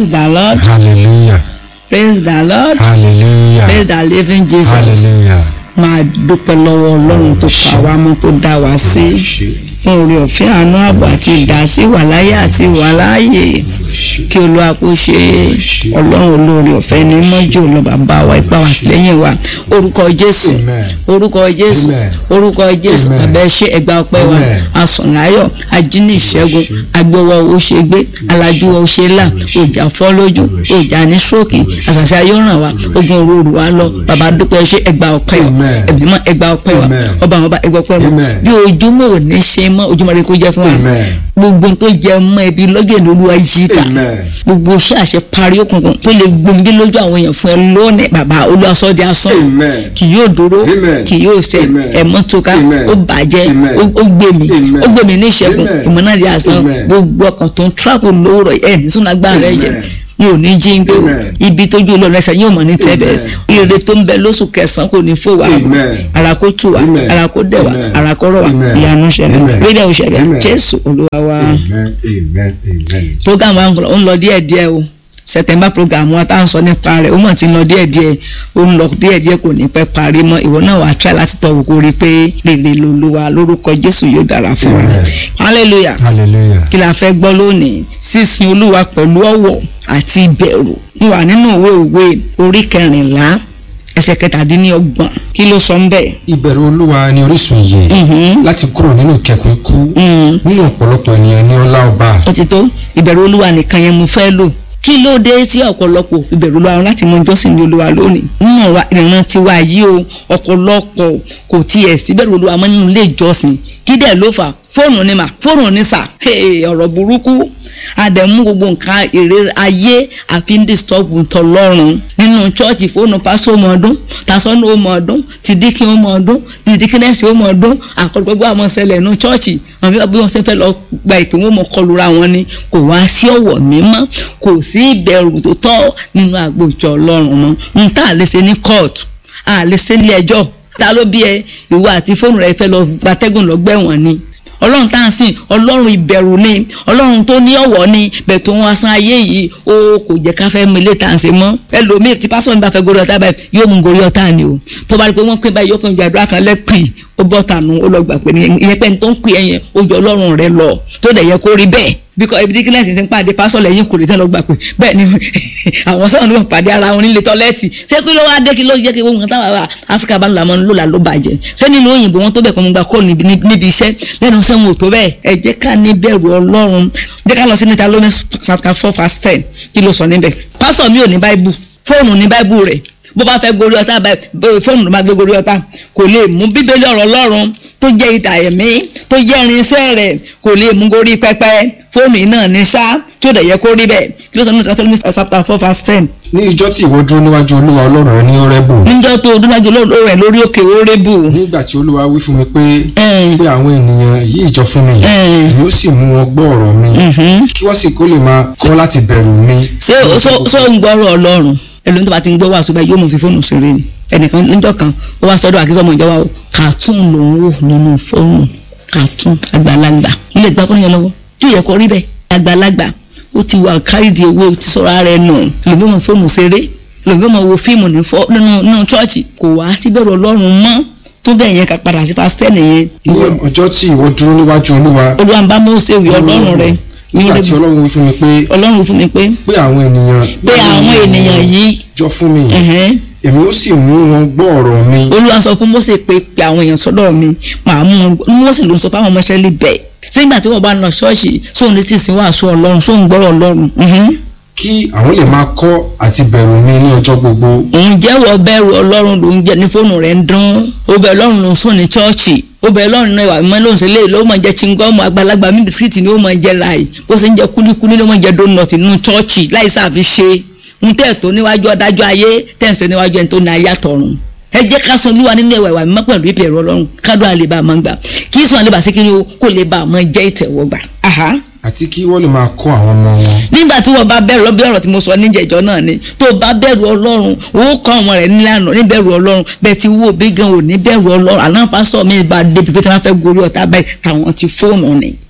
praise the lord hallelujah praise the lord hallelujah praise the living jesus hallelujah. máa dúpẹ́ lọ́wọ́ ọlọ́run tó pa wá mọ́ tó dá wa sí fún oore ọ̀fẹ́ àánú ààbò àti ìdásí wàláyé àti wàláyé kí olúwa kó ṣe ọlọ́run olóore ọ̀fẹ́ ní mọ́jú lọ bàbá wa ipá wa sílẹ̀yìn wa orúkọ jésù Amen. orúkọ jésù Amen. orúkọ jésù Amen. bàbá ẹ ṣé ẹgbà ọpẹ́ wa Amen. asọ̀nláyọ̀ ajínigbé ìṣẹ́gun agbowó owó ṣe gbé alájú owó ṣe là òjà fọ́ lójú òjà ní stroke àṣàṣà yóò ràn wá ogun òru wa lọ bàbá dúpẹ́ ṣe ẹgbà ọpẹ́ wa Amen. ẹ̀mí mọ́ ẹgbà ọpẹ́ wa Amen. ọba àwọn ọba ẹgbà ọpẹ́ wa Amen. bí ojúmọ́ ò ní ṣe mọ́ ojúmọ́ rẹ kó jẹ́ fún wa Amen. gbogbo tó jẹ mọ́ ẹbí lọ́jọ́ ìlú olúwa yìí ta Amen. gbogbo iṣẹ́ àṣẹ parí òkùnkùn tó lè gbòmìdé lójú àwọn èèyàn fún ẹ lónìí bàbá olùwàsọ́dẹ asán Amen. kì yóò dúró Amen. kì yóò ṣẹ Amen. ẹ̀mọ́ tó ká Amen. ó bàjẹ́ Amen. ó ó gbé mi Amen. ó gbé mi ní ìṣẹ́gun Amen. ìmọ̀nàdí asán Amen. gbogbo ọkàn tó ń travel lówùrọ̀ ẹ̀ ní sún agbára rẹ̀ jẹ́ Amen. mi ò ní jí ń gbé o Amen. ibi tójú olóòrùn ẹsẹ̀ yóò mọ̀ ní tẹ́bẹ̀ ire tó ń bẹ lóṣù kẹsàn-án kò ní fò wá Amen. ara kó tù wá Amen. ara kó dẹ̀ wá Amen. ara kó rọ̀ wá Amen. ìyanu ṣẹlẹ̀ Amen. rédíò ṣẹlẹ̀ Amen. jésù olúwa wa Amen. Amen. Amen. program wa ń lọ- ń lọ díẹ̀ díẹ̀ o september program wa tá à ń sọ nípa rẹ̀ ó mọ̀ tí ń lọ díẹ̀ díẹ̀ ó ń lọ díẹ̀ díẹ̀ kò ní pẹ́ parí mọ́ ìwọ náà wàá try láti tọ́ wò kó rí i pé rere lolúwa lórúkọ jésù yóò dára fún wa Amen. hallelujah hallelujah. kí la fẹ́ gbọ́ lónìí sísin olúwa pẹ̀lú ọ̀wọ̀ àti ìbẹ̀rù mo wà nínú ìwé òwe orí kẹrìnlá ẹsẹ̀ kẹtàdínlọ́gbọ̀n kí ló sọ ń bẹ̀. ìbẹ̀rù olúwa ni orísun ìyè láti kúrò nínú ìkẹkùn ikú nínú ọ̀pọ̀lọpọ̀ ènìyàn ní ọlá ọba ó ti tó ìbẹ̀rù olúwa nìkan yẹn mo fẹ́ lò kí ló dé tí ọ̀pọ̀lọpọ̀ fi bẹ̀rù olúwa wọn láti mọ jọ́sìn ní olúwa lónìí nínú wa- ìran tiwa yìí o ọ̀pọ̀lọpọ̀ kò tiẹ̀ sí bẹ̀rù olúwa mọ́ nínú ilé ìjọsìn kí dẹ̀ ló fà fóònù ni mà fóònù ni sà Hey, ọ̀rọ̀ burúkú àdẹ̀mú gbogbo nǹkan èrè ayé àfi ń disturb tọlọ́run nínú chọ́ọ̀chì fóònù pásọ ọmọ ọdún tasọ́nù ọmọ ọdún tìdíkì ọmọ ọdún tìdíkínẹ́sì ọmọ ọdún àkọlùgbọ́gbọ́ àwọn ṣẹlẹ̀ nínú chọ́ọ̀chì àwọn bí wọ́n ṣe fẹ́ lọ gba ìpè wọn mọ̀ kọlura wọn ni kò wá sí ọ̀wọ̀ mímọ́ kò sí ìbẹ̀rù tó tọ́ nínú àgbo ìjọ ọlọ́run mọ́ n tá a lè ṣe ní kóòtù a lè ṣe ní ẹjọ́ ta ló bí ẹ ìwọ àti fóònù rẹ fẹ́ lọ gbatẹ́gùn lọ́gbẹ̀wọ̀n ni ọlọ́run tá à ń sìn ọlọ́run ìbẹ̀rù ni ọlọ́run tó ní ọ̀wọ̀ ni bẹ̀ tó wọn asán ayé yìí ó kò jẹ́ ká fẹ́ mọ ilé tá à ń ṣe mọ́ ẹlòmíì tí pásọ̀ nípa fẹ́ gorí ọ̀tá báyìí yóò mú gorí ọ̀tá ni o tó bá rí i pé wọ́n pín báyìí yóò kàn ju àdúrà kan lẹ́pì ó bọ́ tànù ó lọ gbà pé ìyẹn pẹ́ni tó ń pè ẹ̀yẹn ó jọ ọlọ́run rẹ lọ tó dẹ̀ yẹ kó rí bẹ́ẹ̀ bíkọ́ ibi tí kílẹ̀sì ti ń pàdé pásọ̀ lẹ́yìn kò lè tẹ́ lọ gbà pé bẹ́ẹ̀ ni àwọn sọ̀rọ̀ ní wọn pàdé ara wọn nílé tọ́lẹ́ẹ̀tì ṣé kí ló wá dé kí ló jẹ́ kí wọ́n kan táwọn ará áfíríkà bá ń lamọ́ ló là ló bàjẹ́ ṣé nílùú òyìnbó wọn tó bẹ̀ kọ́ mo gbà kó níbi níbi iṣẹ́ lẹ́nu iṣẹ́ wọn ò tó bẹ́ẹ̀ ẹ jẹ́ ká ní bẹ̀rù ọlọ́run jẹ́ ká lọ sí níta lónìí chapter four verse ten kí ló sọ níbẹ̀ pásọ̀ mi ò ní báíbù fóònù ní báíbù rẹ̀ bó bá fẹ́ gorí ọ̀tá báyìí fóònù ló máa gbé gorí ọ̀tá kò lè mú bíbélì ọ̀rọ̀ ọlọ́run tó jẹ́ ìdà ẹ̀mí tó jẹ́ irinṣẹ́ rẹ̀ kò lè mú gorí pẹpẹ fóònù yìí náà ní ṣá tí ó dẹ̀ yẹ kó rí bẹ́ẹ̀ kí ló sọ nínú Deuteronomy chapter four verse ten. ní ìjọ tí ìwọ dúró níwájú olúwa ọlọ́run rẹ ní ọrẹ́bù níjọ́ tó dúnájú lórí rẹ̀ lórí òkè orébù. nígbà tí olúwa wí fún mi pé Mm. pé àwọn ènìyàn yí ìjọ fún mi Mm. èmi ó sì mú wọn gbọ́ ọ̀rọ̀ mi kí wọ́n sì kó lè máa kọ́ láti bẹ̀rù mi. ṣé o- ṣó ṣó ń gbọ́rọ̀ ọlọ́run ẹlòmíì tó bá ti ń gbọ́ wàásù báyìí yóò mọ̀ fi fóònù ṣeré ni ẹnìkan níjọ́ kan ó wá sọ́dọ̀ àkísọ́ ọmọ ìjọba o kàtún lòún wò nínú fóònù kàtún àgbàlagbà ilé ìgbà tó ń yẹ lọ́wọ́ tí ò yẹ kó rí bẹ́ẹ̀ àgbàlagbà ó ti wà kárìdì owó ó ti sọ̀rọ̀ ara ẹ̀ nù lòmí mọ̀ fóònù ṣeré lòmí mọ̀ wo fíìmù ní fọ́- nínú nínú chọ́ọ̀chì kò wá síbẹ̀rù ọlọ́run mọ́ tó bẹ́ẹ̀ yẹn ká padà sí pásítẹ́ nìyẹn ní ọjọ́ tí ìwọ dúró níwájú olúwa olúwa ń bá Mósè wí ọlọ́run rẹ̀ nígbà tí ọlọ́run wí fún mi pé ọlọ́run fún mi pé pé àwọn ènìyàn pé àwọn ènìyàn yìí jọ fún mi ẹ̀hẹ́n, èmi ó sì mú wọn gbọ́ ọ̀rọ̀ mi olúwa sọ fún Mósè pé pé àwọn èèyàn sọ́dọ̀ mi màá mú wọn gbọ́ Mósè ló ń sọ fáwọn ọmọ Ísírẹ́lì bẹ́ẹ̀ sígbà tí wọ́n bá ń lọ ṣọ́ọ̀ṣì sóun ní tí ìsìn wàásù ọlọ́run sóun gbọ́rọ̀ ọlọ́run mhm. kí àwọn lè máa kọ́ àti bẹ̀rù mi ní ọjọ́ gbogbo òun jẹ́wọ́ bẹ̀rù ọlọ́run ló ń jẹ́ ní fóònù rẹ̀ ń dún ó bẹ̀ ọlọ́run ló ń sùn ní chọ́ọ̀chì ó bẹ̀ ọlọ́run náà ìwà mímọ́ ló ń ṣe léè ló mọ̀ jẹ́ chingọ́ọ̀mù àgbàlagbà mi bisikíìtì ni ó mọ̀ jẹ́ láì bó ṣe ń jẹ́ kúlíkúlí ló mọ̀ jẹ́ dónọ̀tì nínú chọ́ọ̀chì láì sáfi ṣe ń tẹ̀ tó níwájú adájọ́ ayé tẹ̀sẹ̀ níwájú ẹni tó ní ayé àtọ̀run ẹ jẹ́ ká sọ olúwa nínú ẹ̀wà ìwà mímọ́ pẹ̀lú ìbẹ̀rù ọlọ́run kádùn àlebà máa ń gbà kí sùn àlebà sí kí ni o kó lè bá a máa jẹ́ ìtẹ̀wọ́gbà. Aha àti kí wọ́n lè máa kọ́ àwọn ọmọ wọn nígbà tí wọ́n bá bẹ̀rù bí ọ̀rọ̀ tí mo sọ níjẹ̀jọ́ náà ni tó bá bẹ̀rù ọlọ́run ó kọ́ ọmọ rẹ̀ nílànà níbẹ̀rù ọlọ́run bẹ́ẹ̀ ti wó bí gan ò ní bẹ̀rù ọlọ́run àná pásítọ̀ mi bá débi pé tí wọ́n fẹ́ gorí ọ̀tá báyìí táwọn ti fóònù ni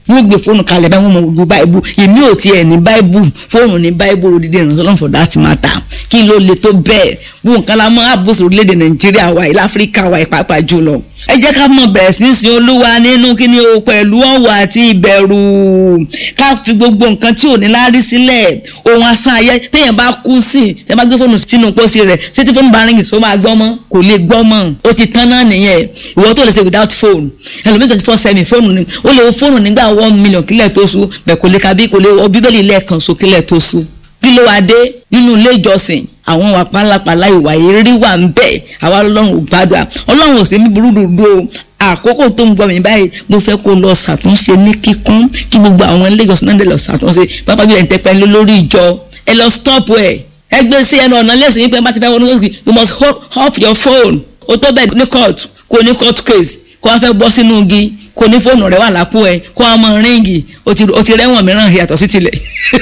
wọ́n gbé fóònù kalẹ̀ báyìí wọ́n mọ gbogbo báìbù èmi ò tiẹ̀ ní báìbù fóònù ní báìbù òdìdí ìrànṣẹ́ lọ́n for that matter kí ló le tó bẹ́ẹ̀ bó nǹkan la mọ́ àbòsí orílẹ̀-èdè nàìjíríà wa ilẹ̀ áfíríkà wa ìpàápàá jùlọ ẹ jẹ́ ká mọ̀ bẹ̀rẹ̀ sí í sin olúwa nínú kíni o pẹ̀lú ọ̀wọ̀ àti ìbẹ̀rù ká fi gbogbo nǹkan tí ò ní láárí sílẹ̀ ohun asán ayé téèyàn bá kú sí ẹ bá gbé fóònù sínú pósí rẹ̀ ṣé tí fóònù bá ríngì tó máa gbọ́ mọ́ kò lè gbọ́ mọ́ ó ti tán náà nìyẹn ìwọ tó lè ṣe without phone ẹlòmíì twenty four seven fóònù ni ó lè wo fóònù nígbà one million kílẹ̀ tó sú bẹ̀ kò lè ka bí kò lè wọ bíbélì lẹ́ẹ̀kan so kílẹ̀ tó sú kí ló wá dé nínú ilé ìjọsìn àwọn wà pálapàla ìwà ìrírí wà ń bẹ àwa ọlọ́run ò gbàdúrà ọlọ́run ò sí ní burú dúdú o àkókò tó ń gbọ́ mi báyìí mo fẹ́ kó lọ ṣàtúnṣe ní kíkún kí gbogbo àwọn ilé ìjọsìn náà lè lọ ṣàtúnṣe pápá jùlọ ìtẹ́pẹ́ lórí ìjọ ẹ lọ stop ẹ̀ ẹ gbé sí ẹnu ọ̀nà lẹ́sìn yín pé bá ti fẹ́ wọnú lọ́sìn you must hold off your phone o tó bẹ́ẹ̀ ní court kò ní court case kó wá fẹ́ bọ́ sínú igi kò ní fóònù rẹ wà lápò ẹ kó wá mọ ríǹgì o ti rẹ́wọ̀n mìíràn yàtọ̀ sí tilẹ̀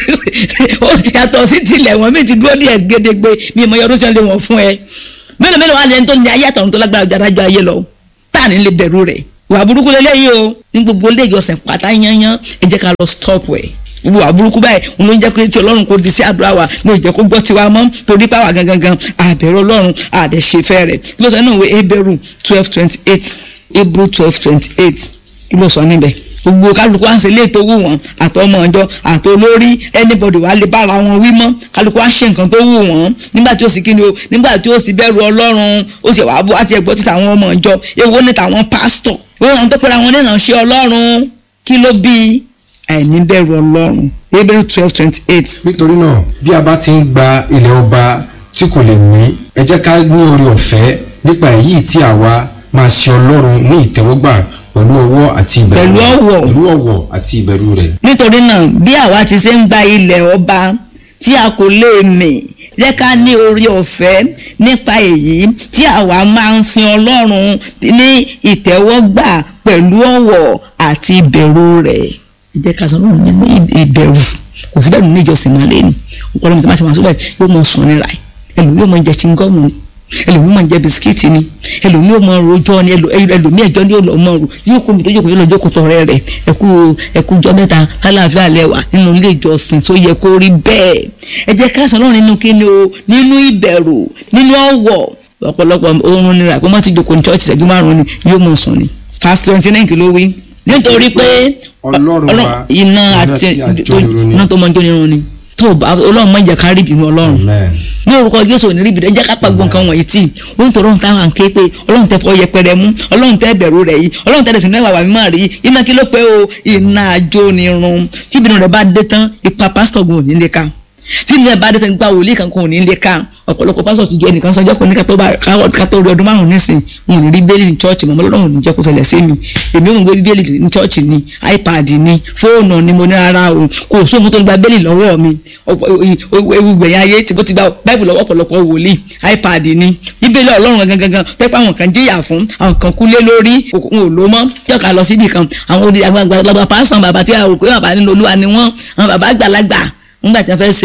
yàtọ̀ sí tilẹ̀ wọ́n mi ti dúró díẹ̀ gédégbé mi ìmọ̀ yọdún sẹ́ni wọ̀n fún ẹ mélòó mélòó wà lẹ́ni tó ní ayé àtọ̀run tó lágbára ọjà adájọ́ ayé lọ tá à ní lè bẹ̀rù rẹ̀ ìwà burúkú lélẹ́yìí o ní gbogbo ilé ìjọsìn pátá yányán ẹ jẹ́ ká lọ stop ẹ̀ gbogbo wà burúkú báyìí òun ló ń jẹ́ pé tí ọlọ́run kò di sí àdúrà wa ní òjẹ́ kó gbọ́ tiwa mọ́ torí pàwà gangan àbẹ̀rẹ̀ ọlọ́run àdẹ̀ṣefẹ́ rẹ̀ kí ló sọ nínú ìwé Hébérù twelve twenty eight Hebrew twelve twenty eight kí ló sọ níbẹ̀ gbogbo kálukú à ń ṣe ilé tó wù wọ́n àtọmọ ọjọ́ àtolórí anybody wà lè bára wọn wí mọ́ kálukú à ń ṣe nǹkan tó wù wọ́n nígbà tí ó sì kíni o nígbà tí ó sì bẹ̀rù ọlọ́run ó sì wà bó àti ẹ̀gbọ́n títà àwọn ọmọ ọjọ́ èwo ní tàwọn pásítọ̀ wọ́n àwọn tó pera wọn nínà ṣe ọlọ́run kí ló bí àìní bẹ̀rù ọlọ́run Hebrew twelve twenty eight. nítorí náà bí a bá ti ń gba ilẹ̀ ọba tí kò lè mí ẹ jẹ́ ká ní orí ọ̀fẹ́ nípa èyí tí àwa máa ṣe ọlọ́run ní ìtẹ́wọ́gbà pẹ̀lú ọwọ́ àti ìbẹ̀rù Pẹ̀lú ọ̀wọ̀. pẹ̀lú ọ̀wọ̀ àti ìbẹ̀rù rẹ̀. nítorí náà bí àwa ti ṣe ń gba ilẹ̀ ọba tí a kò lè mì jẹ́ ká ní orí ọ̀fẹ́ nípa èyí tí àwa máa ń sin ọlọ́run ní ìtẹ́wọ́gbà pẹ̀lú ọ̀wọ̀ àti ìbẹ̀rù rẹ̀ ẹ jẹ́ ká sọ náà nínú ìbẹ̀rù kò sí bẹ́ẹ̀ nínú ìjọsìn máa lé ní ọ̀pọ̀lọpọ̀ tó máa ti máa sọ bẹ́ẹ̀ yóò mọ sùn níra ẹ̀ ẹlòmíì yóò mọ jẹ chingọ́ọ̀mù ẹlòmíì máa ń jẹ bisikíìtì ni ẹlòmíì ò mọ rojọ́ ni ẹlò- ẹlòmíì ẹjọ́ ni yóò lọ mọ ro yóò kó mi tó jókòó yóò lọ jókòó tọrẹ rẹ ẹkú ẹkú jọ mẹ́ta lálàáfíà lẹwà nínú ilé ìjọsìn tó yẹ kó rí bẹ́ẹ̀ ẹ jẹ́ ká sọ lọ́run nínú kíni o nínú ìbẹ̀rù nínú ọ̀wọ̀ ọ̀pọ̀lọpọ̀ oorun nira pé wọ́n ti jókòó ní church ìṣẹ́jú márùn-ún ni yóò mọ̀ sùn ni fast twenty nine kìló wí nítorí pé Ọlọ́run wa, iná iná àti tí a jó nirun ni. iná tó mọ jó nirun ni tó o bá ọlọ́run mọ̀ jẹ́ ká rí ìbínú ọlọ́run amen. ní orúkọ jésù ò ní rí ibi rẹ jẹ́ ká pa gbogbo nǹkan wọ̀nyí tì ó ń tọrọ ohun táwọn à ń ké pé ọlọ́run tẹ fọ yẹpẹrẹ mú ọlọ́run tẹ bẹ̀rù rẹ̀ yìí ọlọ́run tẹ dẹ̀sìn mẹ́wàá wà mímọ́ rí iná kí ló pé o iná àjò ni run tí ìbínú rẹ̀ bá dé tán ipa pásítọ̀ gun ò ní lè ka tí ìbínú rẹ̀ bá dé tán ipa wòlíì kankan ò ní lè ka ọ̀pọ̀lọpọ̀ pásítọ̀ ti ju ẹnìkan sọjọ́ kan ní ká tó bá ká tó rí ọdún márùn nísìn wọn ò ní rí bíbélì ní chọ́ọ̀chì mọ́ ọlọ́run ò ní jẹ́ kó ṣẹlẹ̀ sí mi èmi ò ń gbé bíbélì ní chọ́ọ̀chì ni ipad ni fóònù ni mo ní rárá o kò sóhun tó gba bíbélì lọ́wọ́ mi ọ̀pọ̀- ewu gbẹ̀yìn ayé tí mo ti gba báìbù lọ́wọ́ ọ̀pọ̀lọpọ̀ wòlíì ipad ni bíbélì ọlọ́run gangan gangan tẹ́pẹ́ àwọn kan jìyà fún àwọn kan kú lé lórí òun ò ló mọ́ yọ̀ọ̀ká lọ síbì kan àwọn odi àgbàlagbà pásán bàbá tí àwọn òkú bàbá nínú olúwa ni wọ́n àwọn bàbá àgbàlagbà nígbà tí wọ́n fẹ́ ṣe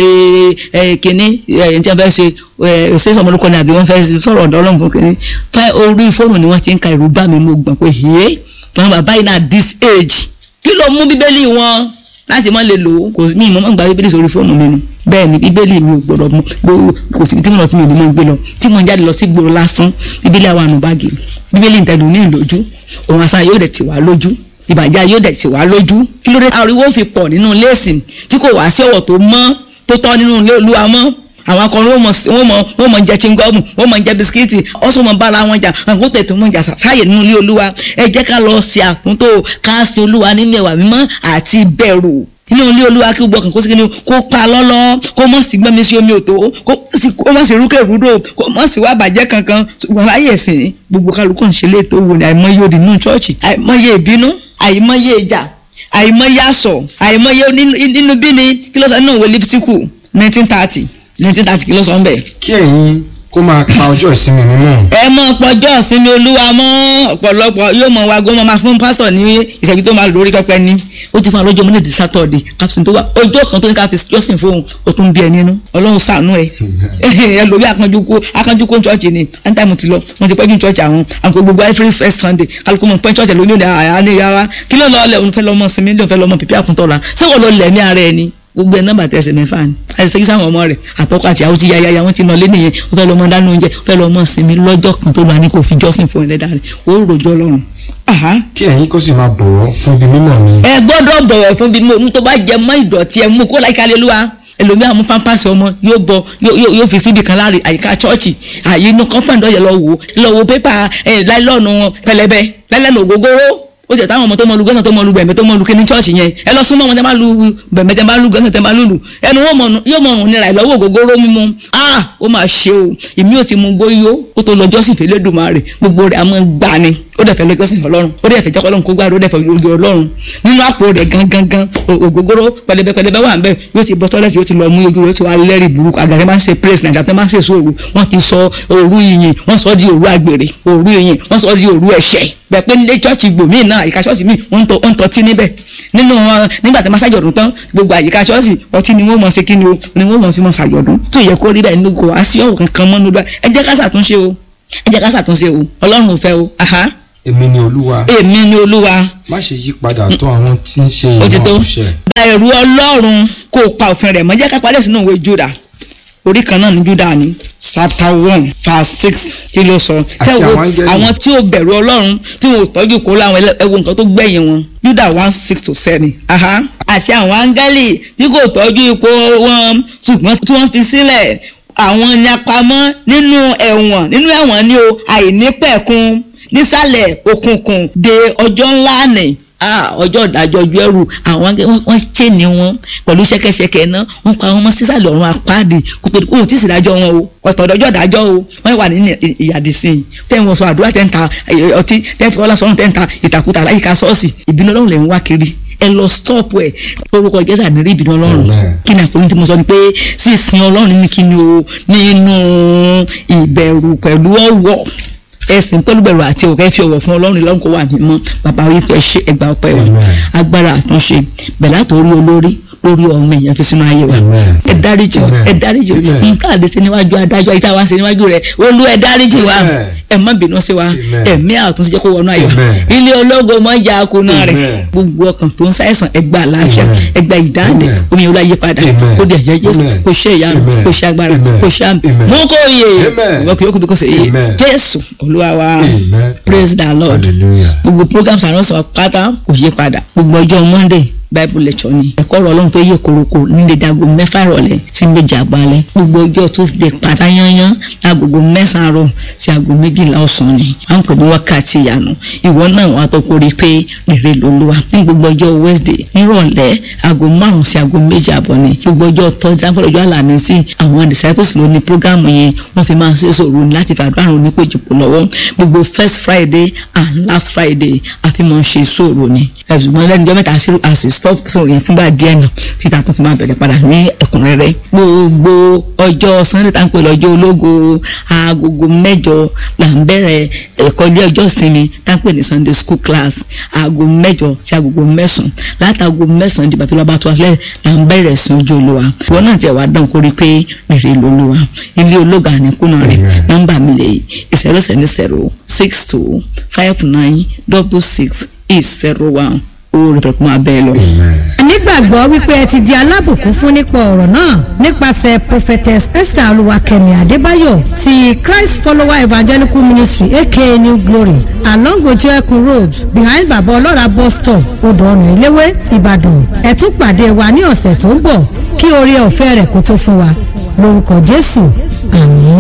ẹ kínní ẹ tí wọ́n fẹ́ ṣe ẹ ṣé sọmọlúkọ ni àbí wọ́n fẹ́ sọ̀rọ̀ ọ̀dọ́ ọlọ́run fún kínní fẹ́ orí fóònù ni wọ́n ti ń ka ìrú bá mi mo gbọ̀n pé hẹ́ àwọn bàbá yìí náà this age kí ló mú bíbélì wọn láti má lè lò ó kò sí mi ìmọ̀ mọ̀ gba bíbélì sórí fóònù mi ni bẹ́ẹ̀ ni bíbélì mi ò gbọ́dọ̀ mú gbó- kò sí tí mo lọ tí mi ò ní máa gbé lọ tí mo ń jáde lọ sí gbòòrò lásán bíbélì àwọn àánú báàgì mi bíbélì ìtẹ̀lù ní ìlójú òun àṣà yóò dẹ̀ tì wá lójú ìbàjẹ́ yóò dẹ̀ tì wá lójú kí ló dé ariwo fi pọ̀ nínú ilé ìsìn tí kò wá sí ọ̀wọ̀ tó mọ́ tó tọ́ nínú ilé olúwa mọ́ àwọn akọrin wọn mọ wọn mọ wọn mọ jẹ chingọọmù wọn mọ jẹ bisikíìtì ọsọ mọ bára wọn jà àwọn tètè wọn jà sáyè nínú ilé olúwa ẹ jẹ́ ká lọ sí àtúntò ká sí olúwa nínú ẹwà mímọ́ àti bẹ̀rù nínú ilé olúwa kí gbogbo ọkàn kó sí kíni kó pa lọ́lọ́ kó mọ̀ sí gbọ́nmi sí omi òtó kó sì kó mọ̀ sí rúkè rúdò kó mọ̀ sí wá bàjẹ́ kankan ṣùgbọ́n láyè ẹ̀sìn gbogbo kálukú ń ṣe léètò wò ní àìmọye òdì nínú chọ́ọ̀chì àìmọye ìbínú àìmọye ìjà àìmọye àsọ àìmọye nínú- nínú bíni kí ló sọ nínú ìwé lífítíkù nineteen thirty nineteen thirty kí ló sọ ń bẹ̀. kí ẹ̀yin kó máa pa ọjọ́ ìsinmi mi mọ́. ẹ mọ pọjọ́ ìsinmi olúwa mọ́ ọ̀pọ̀lọpọ̀ yóò mọ wa gbọ́n máa fún pásítọ̀ ní ìṣẹ́jú tó máa lórí pẹpẹ ní ó ti fún alọ́jọ́ monday di saturday captain tó wà ọjọ́ kan tó ní ká fi jọ́sìn fóun ó tún bí ẹ nínú ọlọ́run ṣàánú ẹ ẹ lórí akánjú kó akánjú kó church ni anytime ti lọ wọn ti pẹ́jú church àwọn àwọn gbogbo every first sunday kálukú mọ̀ pẹ́ church lónìí òní àyà ní yàrá kí ló lọ́ọ́ lẹ̀ òun fẹ́ lọ́mọ sinmi lóun fẹ́ lọ́mọ pípí àkúntọ́la ṣé wọ́n lọ lẹ̀ ní ara ẹni gbogbo ẹ nọmba tẹsẹ mẹ́fà ni àìsèkí sáwọn ọmọ rẹ̀ àtọkọ àti àwọn ti ya yaya wọn ti nà lé nìyẹn ó fẹ́ lọ mọ dáná oúnjẹ ó fẹ́ lọ mọ sinmi lọ́jọ́ kan tó lọ ní kò fi jọ́sìn fún ẹlẹ́dàá rẹ̀ ó rojọ́ lọ́rùn. kí ẹ̀yin kó sì máa bọ̀wọ̀ fún ibi mímọ́ mi. ẹ gbọ́dọ̀ bọ̀wọ̀ fún bí mo tó bá jẹ mọ́ ìdọ̀tí ẹ mú kó láìka aleluwa ẹlòmíà mú pampasì ọmọ yóò bọ yóò fi síbi kan láàrin àyíká chọ́ọ̀chì àyè inú kọ́ńpọ̀ǹdì ọ̀yẹ̀ lọ wò lọ wo pépà láìlọ́ọ̀nù pẹlẹbẹ láìlẹ́nu ògógóró ó jẹ táwọn ọmọ tó mọ lu gánà tó mọ lu bẹ̀mẹ̀ tó mọ lu kíní chọ́ọ̀chì yẹn ẹ lọ súnmọ́ wọn tẹ́ bá lu bẹ̀mẹ̀ tẹ́ bá lu gánà tẹ́ bá lùlù ẹnu wọn mọ̀ yóò mọ̀ ọ̀run nira ìlọ́wọ́ ògógóró mímu ah ó máa ṣe o ìmí ò ti mu gbóyó ó tó lọ jọ́sìn fèlè dùmarè gbogbo rẹ̀ a máa gbà ni ó dẹ̀ fẹ́ lọ jọ́sìn ọlọ́run ó dẹ̀ fẹ́ jẹ́ ọlọ́run kó gbà ó dẹ̀ fẹ́ lórí ọlọ́run nínú àpò rẹ̀ gangan ògógóró pẹlẹbẹ pẹlẹbẹ wà nbẹ yóò ti bọ́ sọ́lẹ́sì yóò ti lọ mú ojú rẹ̀ ó ti wá lẹ́rìí burúkú àgàtẹ́ máa ń ṣe praise nàìjà tẹ́ máa ń ṣe sóòrù wọ́n ti sọ òru ìyìn wọ́n sọ di òru àgbèrè òru ìyìn wọ́n sọ di òru ẹ̀ṣẹ̀ bẹ́ẹ̀ pé nílé chọ́ọ̀chì gbòmíì náà àyíká chọ́ọ̀chì míì wọ́n ń tọ́tí níbẹ̀ nínú wọn nígbà tí wọ́n ṣàjọ̀dún tán gbogbo àyíká chọ́ọ̀chì ọtí ni wọ́n mọ̀ ṣe kí ni o ni wọ́n mọ̀ fi mọ̀ ṣàjọ̀dún tó yẹ kó rí bẹ́ẹ̀ nínú kò á sí ọ̀rọ̀ kankan mọ́ nígbà ẹ jẹ́ ká ṣàtúnṣe o ẹ jẹ́ ká ṣàtúnṣe o ọlọ́run ò fẹ́ o èmi ni olúwa èmi ni olúwa má ṣe yí padà tó àwọn tí ń ṣe ó ti tó ìmọ̀ ọ̀ṣẹ́. gba ẹ̀rù ọlọ́run kó o pa òfin rẹ̀ mọ́ jẹ́ ká parí sínú ìwé Júdà orí kan náà ní Júdà ní chapter one verse six kí ló sọ Àti Kẹ́ wo àwọn áńgẹ́lì. àwọn tí ó bẹ̀rù ọlọ́run tí wọn ò tọ́jú kó láwọn ẹlẹ́- ẹ wo nǹkan tó gbẹ̀yìn wọn Júdà one six to seven aha àti àwọn áńgẹ́lì tí kò tọ́jú ipò wọn ṣùgbọ́n tí wọ́n fi sílẹ̀ àwọn ni apamọ́ nínú ẹ̀wọ̀n nínú ẹ̀wọ̀n ni o àìnípẹ̀kun nísàlẹ̀ òkùnkùn de ọjọ́ ńlá nì ah ọjọ́ ìdájọ́ ojú ẹrù àwọn akẹ́- wọ́n- wọ́n ṣe ni wọn pẹ̀lú ṣẹ́kẹ́ṣẹkẹ̀ náà wọ́n pa wọn mọ́ sísàlẹ̀ ọ̀run apáàdì kótó kó o tí ì sì dájọ́ wọn o ọ̀tọ̀ ọjọ́ ìdájọ́ o wọ́n wà ní ìyàdí sí i tẹ́ wọn sọ àdúrà tẹ́ ń ta ẹ, ọtí tẹ́ fi ọlá sọ́run tẹ́ ń ta ìtàkùtà láyìíká ṣọ́ọ̀ṣì ìbínú ọlọ́run lè ń wá kiri ẹ lọ stop ẹ orúkọ jésù ànírí ìbínú ọlọ́run Amen. kí ni àpòlí tí mo sọ ni pé sísìn ọlọ́run ní kí ni o nínú ìbẹ̀rù pẹ̀lú ọ̀wọ̀ ẹsìn pẹ̀lú bẹ̀rù àti òkè fi ọ̀wọ̀ fún ọlọ́run lọ́run kó wà mímọ́ bàbá wípé ẹ ṣe ẹgbà ọpẹ́ o Amen. agbára àtúnṣe bẹ̀rẹ̀ látòrí olórí lórí ọmọ èèyàn fi sínú ayé wa Amen. ẹ dáríjì Amen. ẹ dáríjì Amen. nǹkan àdé sí níwájú adájọ́ ayé tá a wá sí níwájú rẹ̀ olú ẹ dáríjì wa Amen. ẹ má bínú sí wa Amen. ẹ̀mí àtúnṣe jẹ́ kó wọnú ayé wa Amen. ilé ológo mọ́ jà kùnà rẹ̀ Amen. gbogbo ọkàn tó ń ṣàìsàn ẹ gba àlàáfíà Amen. ẹ gba ìdáǹdè Amen. omi ìwúlò ayé padà Amen. kó dẹ̀ yẹ jésù Amen. kó ṣe ìyanu Amen. kó ṣe agbára Amen. kó ṣe àmì Amen. mú kó yè Amen. ìwọ kì yóò kú bí kò ṣe yé Amen. jésù olúwa wa Amen. praise the lord hallelujah. gbogbo programs àránṣọ pátá kò yí padà gbogbo ọjọ́ monday bible lecture ni ẹ̀kọ́ ọ̀rọ̀ ọlọ́run tó yẹ koroko nílé dago mẹ́fà ìrọ̀lẹ́ sí méjì àgbálẹ́ gbogbo ọjọ́ tuesday pátá yányán lágogo mẹ́sàn-án àárọ̀ sí aago méjìlá ọ̀sán ni à ń pè ní wákàtí ìyanu ìwọ náà wàá tó kórè pé rere lolúwa ní gbogbo ọjọ́ wednesday nírọ̀lẹ́ aago márùn-ún sí aago méjì àbọ̀ ni gbogbo ọjọ́ thursday àpẹẹrẹ ọjọ́ àlàmísì àwọn disciples ló ní programu yẹn wọ́n fi máa ń ṣe sòrò ní láti fàdúrà àrùn onípèjìpò lọ́wọ́ gbogbo first friday and last friday àfi máa ń ṣe sòrò ni ẹ̀sùnmọ́ lẹ́nu ọjọ́ mẹ́ta sí àsì stop sòrò yẹn fúngbà díẹ̀ náà títà tó ti máa bẹ̀rẹ̀ padà ní ẹ̀kúnrẹ́rẹ́ gbogbo ọjọ́ sunday tá à ń pè lọ́jọ́ ológo aagogo mẹ́jọ là ń bẹ̀rẹ̀ ẹ̀kọ́ ilé ọjọ́ ìsinmi tá à ń pè ní sunday school class aago mẹ́jọ sí aagogo mẹ́sàn-án látàgò mẹ́sàn-án dìgbà tó lọ́ba tó wá sílẹ̀ là ń bẹ̀rẹ̀ sí ojú olúwa ìwọ náà tiẹ̀ wá dán kórí pé rere lolúwa ilé ológa àníkúnà rẹ̀ Amen. nọ́mbà mi lè zero seven zero six two five nine double six eight zero one owó rẹ̀ fẹ́ kó máa bẹ́ẹ̀ lọ. Amen. nígbàgbọ́ wípé ẹ ti di alábùkún fún nípa ọ̀rọ̀ náà nípasẹ̀ prophetess esther olúwakẹ́mi adébáyọ̀ ti christ follower evangelical ministry aka new glory along ojú ẹkùn road behind baba ọlọ́ra bus stop odò ọ̀nà eléwé ìbàdàn ẹ tún pàdé wa ní ọ̀sẹ̀ tó ń bọ̀ kí oore ọ̀fẹ́ rẹ̀ kó tó fún wa lórúkọ jésù àmín.